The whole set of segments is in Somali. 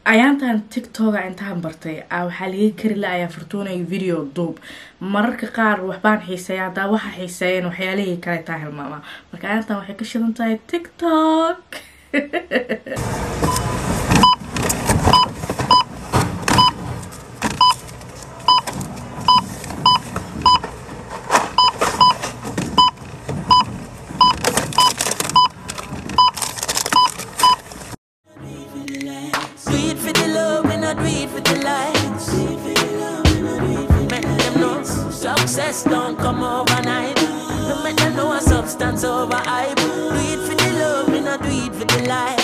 ayaantan tictoga intaan bartay a waxaa laga kari la ayaa furtuunay video duub mararka qaar waxbaan xiiseeya haddaa waxa xiiseeyeen waxyaalihii kale taa hilmaama marka ayaantan waxay ka shidan tahay tictok Do it for the love and not do it for the likes. Make them know success don't come overnight. No make them know a substance over hype. Do it for the love and not do it for the likes.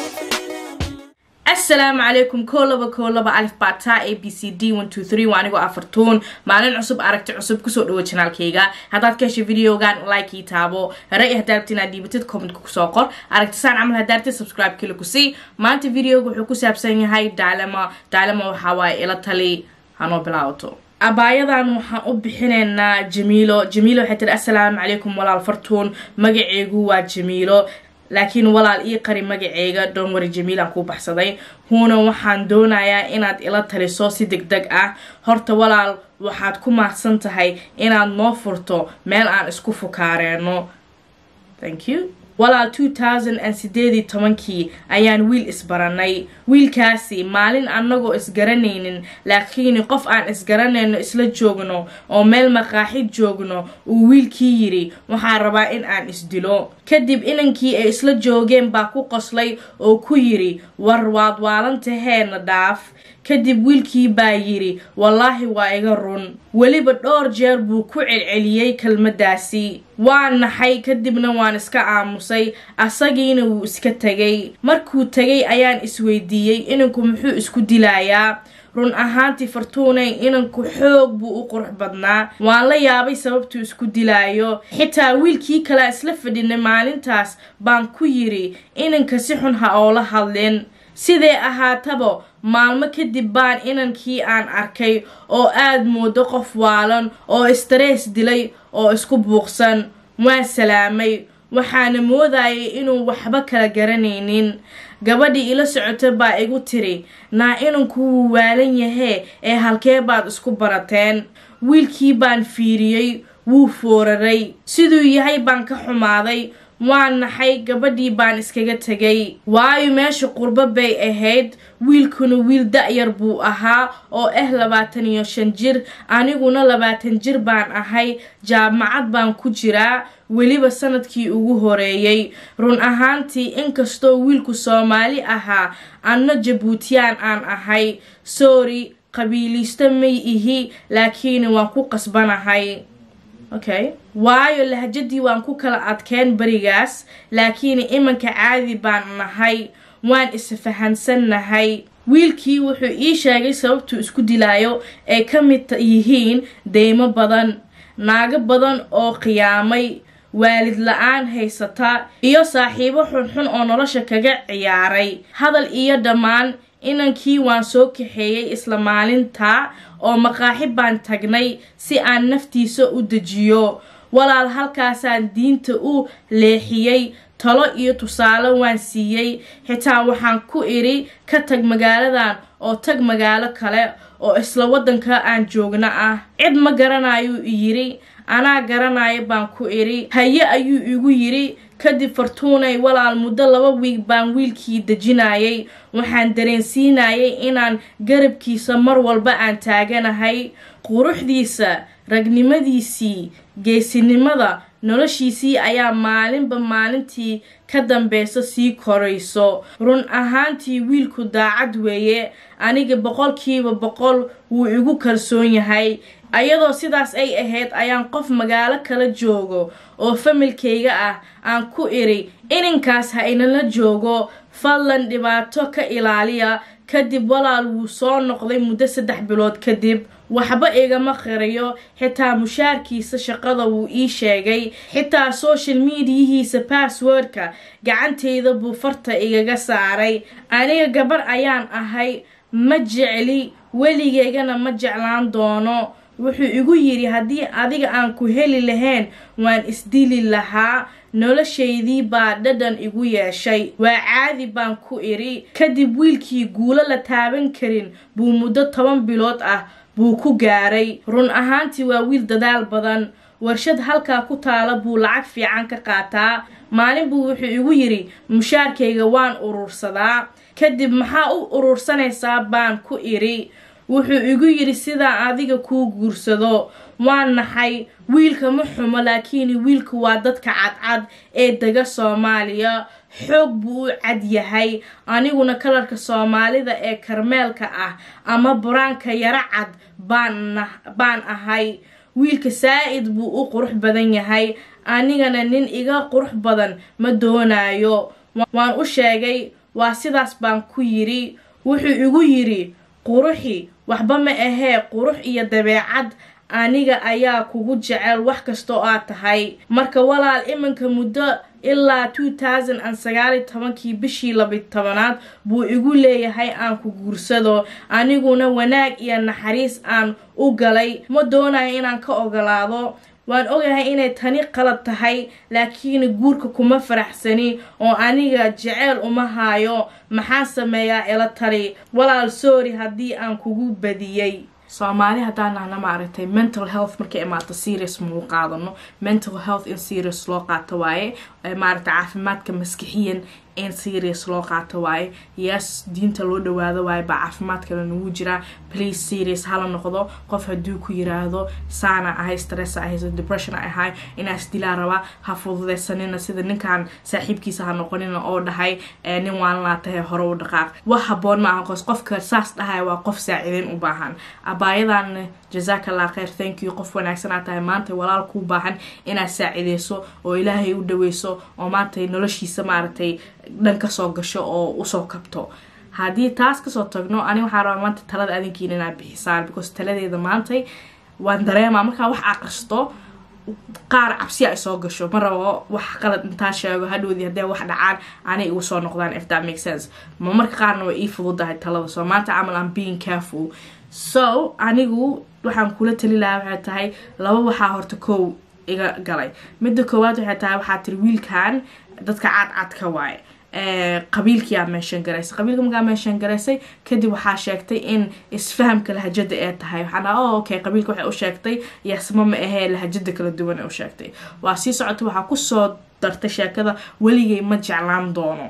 asalaamu calaykum koo laba koo laba alif bata a b c d one two three waa anigoo afartuun maalin cusub aragti cusub kusoo dhawo janaalkayga haddaad ka heshay videogan like ii taabo ray hadaabti inaad dhiibatid commentka kusoo qor aragtisaan camal hadaartid subscribe kila ku sii maanta videoga wuxuu ku saabsan yahay daalama daalama waxaa waaye ila tali hanoo bilaawato abaayadan waxaan u bixinaynaa jamiilo jamiilo waxay tiri assalaamu calaykum walaal fartuun magaceegu waa jamiilo laakiin walaal ii qari magaceega doonwari jamiilaan kuu baxsaday huuna waxaan doonayaa inaad ila taliso si deg deg ah horta walaal waxaad ku mahadsan tahay inaad noo furto meel aan isku fukaareeno thank you walaal two thousand and sideedii tobankii ayaan wiil isbaranay wiilkaasi maalin annagoo isgaranaynin laakiin qof aan isgaranayno isla joogno oo meel maqaaxid joogno uu wiilkii yidhi waxaan rabaa in aan isdilo kadib inankii ay isla joogeen baa ku qoslay oo ku yidhi war waad waalantaheena dhaaf kadib wiilkii baa yidhi wallaahi waa iga run weliba dhowr jeer buu ku celceliyey kelmaddaasi waa naxay kadibna waan iska aamusay asagiina wuu iska tegay markuu tegay ayaan isweydiiyey inanku muxuu isku dilayaa run ahaantii fartuunay inanku xoog buu u qurux badnaa waan la yaabay sababtuu isku dilaayo xitaa wiilkii kalea isla fadhinay maalintaas baan ku yidhi inanka si xun ha oola hadlin sidee ahaataba maalmo kadib baan inankii aan arkay oo aad moodo qof waalan oo istarees dilay oo isku buuqsan waan salaamay waxaana moodayay inuu waxba kala garanaynin gabadhii ila socota baa igu tiri naa inanku wuu waalan yahee ee halkee baad isku barateen wiilkii baan fiiriyey wuu fooraray siduu yahay baan ka xumaaday waa naxay gabadhii baan iskaga tegay waayo meesha qurbo bay ahayd wiilkuna wiil da-yar buu ahaa oo ah labaatan iyo shan jir aniguna labaatan jir baan ahay jaamacad baan ku jiraa weliba sanadkii ugu horeeyey run ahaantii inkastoo wiilku soomaali ahaa anna jabuutiyaan aan ahay sorry qabiiliista may ihi laakiin waan ku qasbanahay okay waayo lahjadii waan ku kala adkeen berigaas laakiin imanka caadi baan nahay waan isfahansannahay wiilkii wuxuu ii sheegay sababtuu isku dilaayo ay ka mid yihiin deymo badan naago badan oo qiyaamay waalid la-aan haysata iyo saaxiibo xunxun oo nolosha kaga ciyaaray hadal iyo dhammaan inankii waan soo kaxeeyey isla maalintaa oo maqaaxi baan tagnay si aan naftiisa u dejiyo walaal halkaasaan diinta u leexiyey talo iyo tusaale waan siiyey xitaa waxaan ku idhi ka tag magaaladan oo tag magaalo kale oo isla waddanka aan joogno ah cid ma garanayuu yidhi anaa garanayo baan ku idhi haye ayuu igu yidhi kadib fartuunay walaal muddo laba wiig baan wiilkii dejinayay waxaan dareensiinayay inaan garabkiisa mar walba aan taaganahay quruxdiisa ragnimadiisii geesinimada noloshiisii ayaa maalinba maalintii ka dambeysa sii korayso run ahaantii wiilku daacad weeye aniga boqolkiiba boqol wuu igu kalsoon yahay ayadoo sidaas ay ahayd ayaan qof magaalo kala joogo oo familkayga ah aan ku idhi ininkaas ha inala joogo fadlan dhibaato ka ilaaliya kadib walaal wuu soo noqday muddo saddex bilood kadib waxba igama qirayo xitaa mushaarkiisa shaqada wuu ii sheegay xitaa social mediyihiisa basswordka gacantayda buu farta igaga saaray aniga gabar ayaan ahay ma jecli weligeygana ma jeclaan doono wuxuu igu yidhi haddii adiga aan ku heli lahayn waan isdili lahaa noloshaydii baa dhadhan igu yeeshay waa caadi baan ku idhi kadib wiilkii guulo la taaban karin buu muddo toban bilood ah buu ku gaaray run ahaantii waa wiil dadaal badan warshad halkaa ku taala buu lacag fiican ka qaataa maalin buu wuxuu igu yidhi mushaarkayga waan urursadaa kadib maxaa u urursanaysaa baan ku idhi wuxuu igu yidhi sidaa adiga kuu guursado waa naxay wiilka ma xumo laakiin wiilka waa dadka cadcad ee dega soomaaliya xoog buu u cad yahay aniguna kalarka soomaalida ee karmeelka ah ama buraanka yaro cad baan ahay wiilka saa-id buu u qurux badan yahay anigana nin iga qurux badan ma doonayo waan u sheegay waa sidaas baan ku yidhi wuxuu igu yidhi quruxi waxba ma ahee qurux iyo dabeecad aniga ayaa kugu jecel wax kastoo aad tahay marka walaal iminka muddo ilaa two thousand and sagaali tobankii bishii labi tobanaad buu igu leeyahay aan ku guursado aniguna wanaag iyo naxariis aan u galay ma doonayo inaan ka ogolaado waan ogahay inay tani qalad tahay laakiin guurka kuma faraxsani oo aniga jeceyl uma haayo maxaan sameeyaa ila tali walaal sorry haddii aan kugu badiyey soomaali haddaan nahna maaragtay mental health markay imaato serious mau qaadano mental health in serious loo qaato waaye maaragtay caafimaadka maskixiyan in serious loo qaato waaye yes diinta loo dhawaado waaye baa caafimaadkana nagu jiraa please serious hala noqdo qof hadduu ku yiraahdo saana ahay stress ahay depression ahay inaas dilaa rabaa ha fududeysanina sida ninkan saaxiibkiisa ha noqonina oo dhahay nin waalanaa tahay hore u dhaqaaq wax haboon ma aha qos qofka saas dhahay waa qof saacideyn u baahan abaayadan jazakallah kheyr thank you qof wanaagsan aa tahay maanta walaal kuu baahan inaad saacideyso oo ilaahay u dhaweyso oo maanta noloshiisa maaragtay dhan kasoo gasho oo usoo kabto haddii taas kasoo tagno ani waxaa rabaa maanta talada adinkiina inaad bixisaan because taladeeda maantay waan dareemaa markaa wax aqristo qaar cabsi ay soo gasho ma rabo wax qalad intaa sheego hadhowdii haddee wax dhacaan anay igu soo noqdaan if that makes sense ma marka qaarna way ii fududahay talada soo maanta camal am being careful so anigu waxaan kula tali lahaa waxay tahay laba waxaa horta kow iga galay midda koowaad waxay tahay waxaa tiri wiilkan dadka cadcadka waaye qabiilkiyaa meeshan garaysay qabiilka markaa meeshan garaysay kadib waxaa sheegtay in isfahamka lahajada ee tahay waxaa dhaha o okay qabiilka waxay u sheegtay yasma ma ahee lahajada kala duwan ee u sheegtay waa sii socota waxaa kusoo dartay sheekada weligay ma jeclaan doono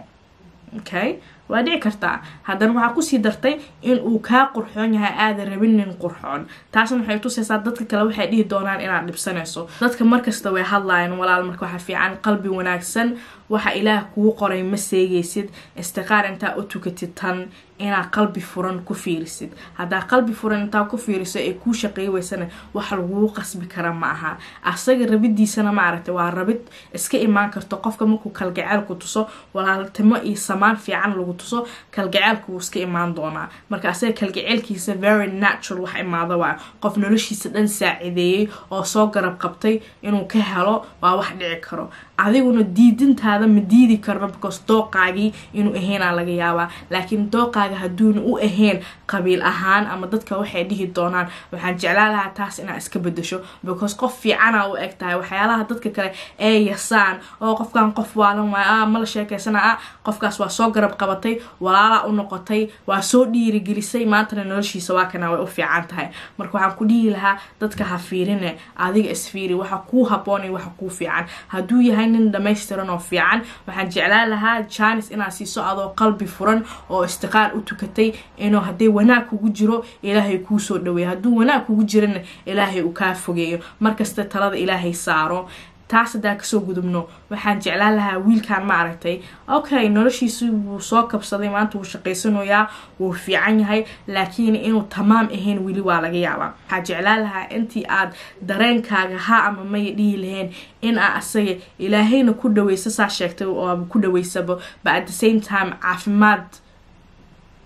okay waa dhici kartaa haddana waxaa kusii dartay in uu kaa qurxoon yahay aada rabin nin qurxoon taasna waxay tusaysaa dadka kale waxay dhihi doonaan inaad dhibsanayso dadka markasta way hadlayan walaal marka waxaa fiican qalbi wanaagsan waxa ilaah kugu qoray ma seegaysid istiqaar intaa u tukatid tan inaad qalbi furan ku fiirisid haddaa qalbi furan intaa ku fiiriso ee kuu shaqeey weysana wax laguu qasbi kara ma aha asaga rabidiisana maaragtay waa rabid iska imaan karto qofka markuu kalgaceel ku tuso walaaltimo iyo samaan fiican lagu tuso kalgaceelka wuu iska imaan doonaa marka asaga kalgaceelkiisa very natural wax imaada waa qof noloshiisa dhan saacideeyey oo soo garab qabtay inuu ka helo waa wax dhici karo adiguna diidintaada ma diidi karno because dooqaagii inuu ahaynaa laga yaabaa laakiin dooqaaga hadduuna u ahayn qabiil ahaan ama dadka waxay dhihi doonaan waxaan jeclaan lahaa taas inaad iska bedasho because qof fiicana u eg tahay waxyaalaha dadka kale ee yasaan oo qofkan qof waalan waay a mala sheekeysana a qofkaas waa soo garab qabatay walaalaa u noqotay waa soo dhiirigelisay maantana noloshiisa waa kana way u fiican tahay marka waxaan ku dhihi lahaa dadka ha fiirine adiga isfiiri waxa kuu haboonay waxa kuu fiican hadduu yahay nin dhamaystiran oo fiican waxaan jeclaan lahaa janis inaad siiso adoo qalbi furan oo istiqaar u tukatay inuu hadday wanaag kugu jiro ilaahay kuu soo dhaweeyo hadduu wanaag kugu jirana ilaahay uu kaa fogeeyo markasta talada ilaahay saaro taas haddaan kasoo gudubno waxaan jeclaan lahaa wiilkan ma aragtay okay noloshiisi wuu soo kabsaday maanta wuu shaqaysanayaa wuu fiican yahay laakiin inuu tamaam ahayn weli waa laga yaabaa waxaa jeclaan lahaa intii aad dareenkaaga ha ama maya dhihi lahayn in aa asaga ilaahayna ku dhaweysa saa sheegtay oo ku dhaweysaba but at the same time caafimaad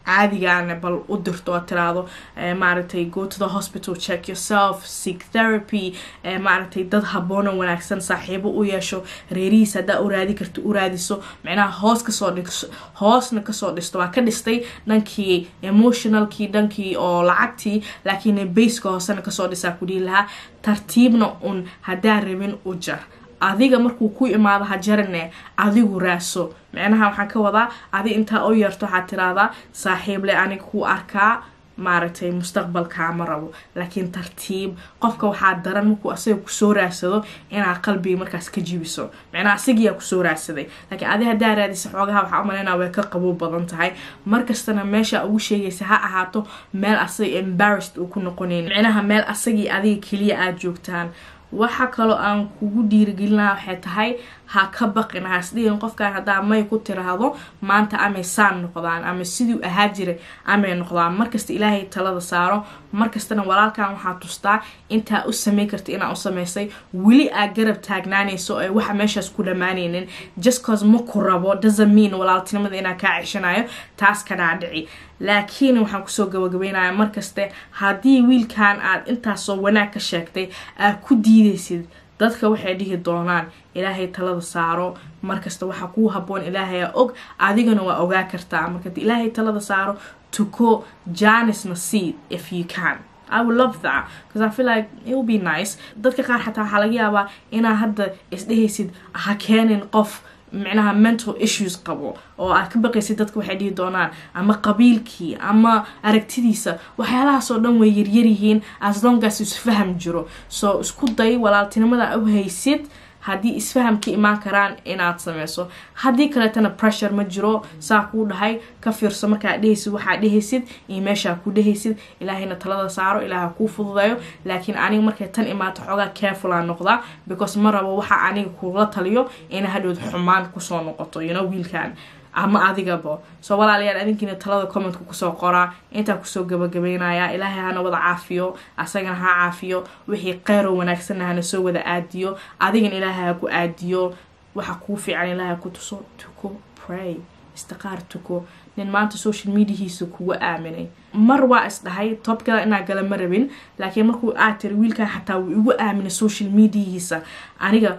caadigaana bal u dirto oo tiraahdo maaragtay go to the hospital check yourself seek therapy maaragtay dad haboono wanaagsan saaxiibo u yeesho reerihiisa haddaa u raadi karto u raadiso micnaha hoos kasoo dhis hoosna kasoo dhisto waa ka dhistay dhankii emotionalkii dhankii oo lacagtii laakiin baska hoosena kasoo dhisaa ku dhihi lahaa tartiibna un haddaa rabin u jar adiga markuu ku imaado ha jarane adigu raaso micnaha waxaan ka wadaa adi intaa u yeerto waxaad tiraahdaa saaxiible aniga ku arkaa maaragtay mustaqbalkaama rabo laakiin tartiib qofka waxaa daran markuu asaga kusoo raadsado inaad qalbiga markaas ka jibiso micnaha asagiyaa kusoo raadsaday laakiin adi haddaa raadisa xoogaha waxaa umalaynaa way ka qabow badan tahay markastana meesha ugu sheegaysa ha ahaato meel asaga embarrassed uu ku noqonayn micnaha meel asagii adiga keliya aada joogtaan waxa kaloo aan kugu dhiirigelinaha waxay tahay ha ka baqin haasdhihin qofkan haddaa may ku tiraahdo maanta amay saan noqdaan ama siduu ahaa jiray amay noqdaan markasta ilaahay talada saaro markastana walaalkan waxaa tustaa intaa u samey karta inaa u samaysay weli aad garab taagnaanayso ee waxa meeshaas ku dhammaanaynin just cause ma ku rabo doesn't mean walaaltinimada inaa kaa ceshanayo taas kanaa dhici laakiin waxaan kusoo gabagabeynaya markaste haddii wiilkan aad intaasoo wanaag ka sheegtay aad ku diidaysid dadka waxay dhihi doonaan ilaahay talada saaro markasta waxaa kuu haboon ilaahay og adigana waa ogaa kartaa marka ilaahay talada saaro tuko janisna seed if you can I would love that because I feel like it would be nice dadka qaar xataa waxaa laga yaabaa inaa hadda isdhehaysid ha keenin qof micnaha mental issues qabo oo aad ka baqaysid dadka waxay dhihi doonaan ama qabiilkii ama aragtidiisa waxyaalahaasoo dhan way yaryaryihiin as long as isfaham jiro so isku day walaaltinimada u haysid haddii isfaham ka imaan karaan inaad sameyso haddii kaleetana pressure ma jiro saa kuu dhahay ka fiirso markaad dhehaysid waxaad dhehaysid iyo meeshaa ku dhehaysid ilaahayna talada saaro ilaaha kuu fududayo laakiin aniga markay tan imaato xoogaa careful aan noqdaa because ma rabo waxa aniga kula taliyo ina hadhowd xumaan kusoo noqoto you know wiilkan ama adigaba soo walaalayaal adinkiina talada commentka kusoo qoraa intaa kusoo gabagabeynaya ilaahay hana wada caafiyo asagana ha caafiyo wixii qeyro wanaagsanna hana soo wada aadiyo adigana ilaahay ha ku aadiyo waxa kuu fiican ilaahay ku tuso tuko pray istiqaar tuko nin maanta social mediahiisa kuga aaminay mar waa isdhahay tobkada inaa gala ma rabin laakiin markuu aad tiri wiilkan xataa wuu igu aaminay social mediahiisa aniga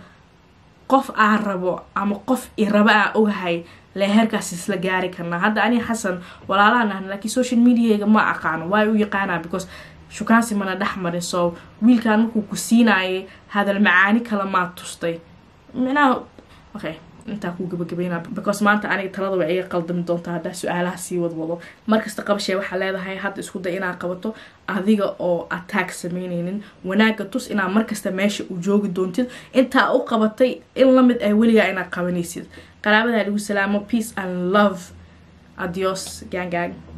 qof aan rabo ama qof i raba aan ogahay le heerkaas isla gaari karnaa hadda ani xasan walaalaha nahna laakiin social mediaga ma aqaano waa u yaqaanaa because shukaansi mana dhex marin so wiilkan markuu ku siinaayay hadal macaani kale maa tustay micnaha okay intaa ku gabagabeynaa because maanta aniga talada way iga qaldami doontaa haddaa su-aalaha sii wadwado markasta qabashee waxaa leedahay hadda isku day inaad qabato adiga oo attack sameyneynin wanaaga tus inaad markasta meesha u joogi doontid intaa u qabatay in lamid ah weligaa inaad qabanaysid qaraabadaa lagu salaamo peace and love adios gang gang